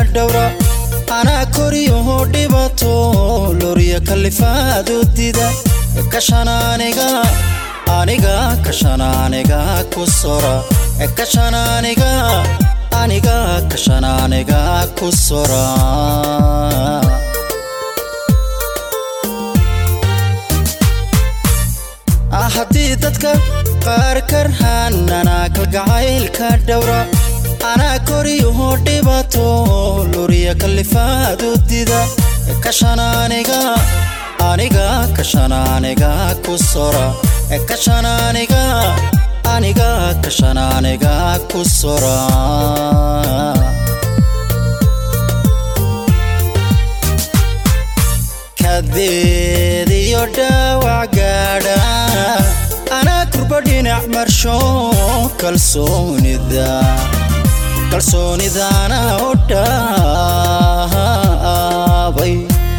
dhowra anaa koriyaho dhibato loriya kalifaad u dida kashan aniga aniga kashan aniga ku sora kashan aniga aniga kashan aniga ku sora haddii dadka qaar karhananaa kalgacaylka dhowra anaa koriyaho dhibato luriya kalifaad u dida kashan aniga aniga kashan aniga ku sora kashan aniga aniga kashan aniga ku sora kadeed iyo dhaawac gaadha anaa kurba dhinac marsho kalsoonida kalsoonidana u dhaabay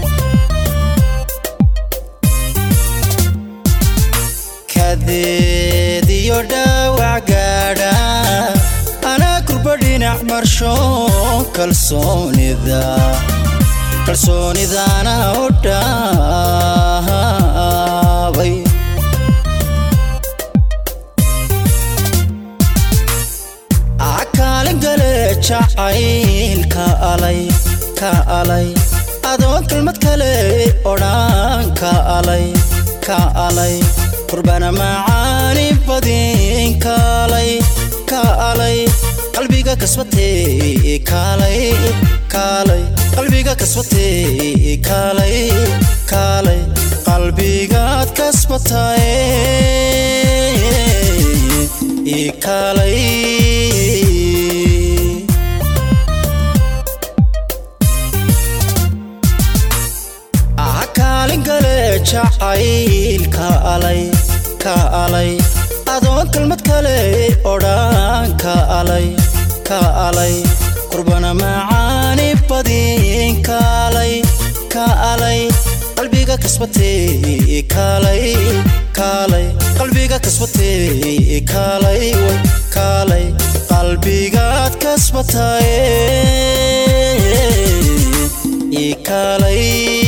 kadeed iyo dhaawac gaadha anaa kurba dhinac marsho kalsoonida kalsoonidana u dhaabay akaalin gale jacayl ka alay ka alay adoon kelmad kale odhaan ka alay ka alay qurbana macaani badin kaalay ka alay qalbiga kasbatee kaalay kaalay qalbiga kasbatee kaalay kaalay qalbigaad kasbataye kaalay kaalin gale jacayl ka alay ka alay adoon kelmad kale odhaan ka alay ka alay qurbana macaani badin kaalay ka alay qalbiga kasbatee kaalay kaalay qalbiga kasbatee kaalay kaalay qalbigaad kasbataye kaalay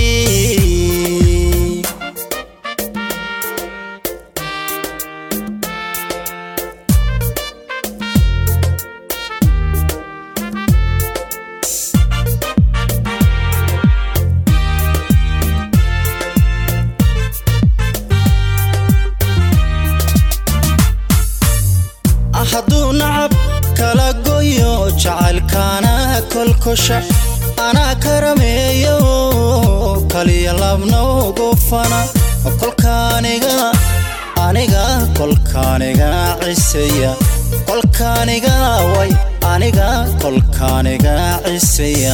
hadduu nacab kala goyo jacaylkaana kolkosha anaa karameeyo kaliya labnowgu fana kolkaaniga aniga kolkaaniga ciseya kolkaaniga way aniga kolkaaniga ciseya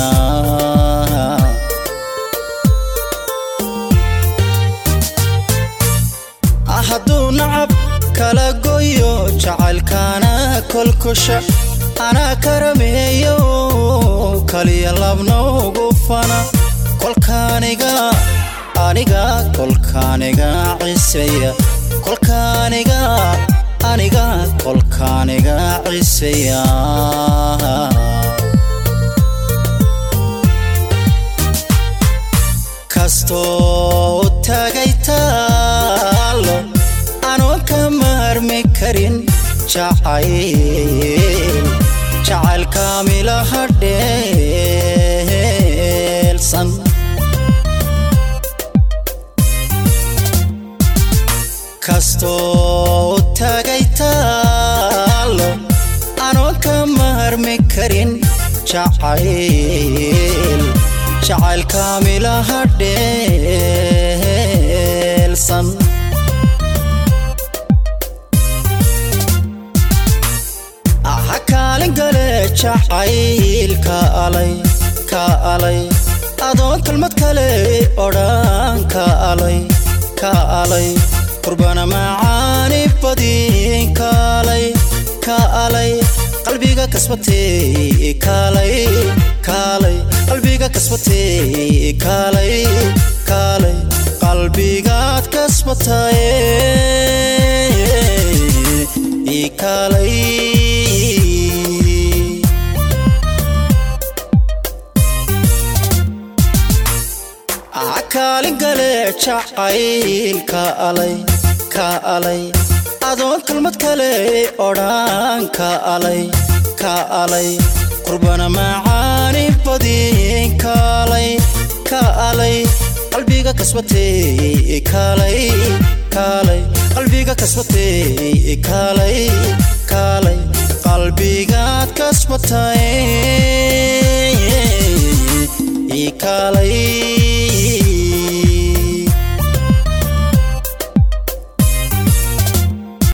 hadduu nacab kala goyo jacaylkaana kolkosha anaa karameeyo kaliya labnowgu fana kolkaaniga aniga kolkaaniga ciseya kolkaaniga aniga kolkaaniga ciseya kastoo tagay taalo anoon ka maarmi karin jacayl jacayl kaamila hadheelsan kastoo tagay taalo anoon ka maarmi karin jacayl jacayl kaamila hadheelsan kaalin gale jacayl ka alay ka alay adoon kelmad kale odhaan ka alay ka alay qurbana macaani badin kaalay ka alay qalbiga kasbatee kaalay kaalay qalbiga kasbatee kaalay kaalay qalbigaad kasbataye kaalay kaalin gale jacayl ka alay ka alay adoon kalmad kale odhaan ka alay ka alay qurbana macaani badin kaalay ka alay qalbiga kasbatay kaalay kaalay qalbiga kasbatay kaalay kaalay qalbigaad kasbatay kaalay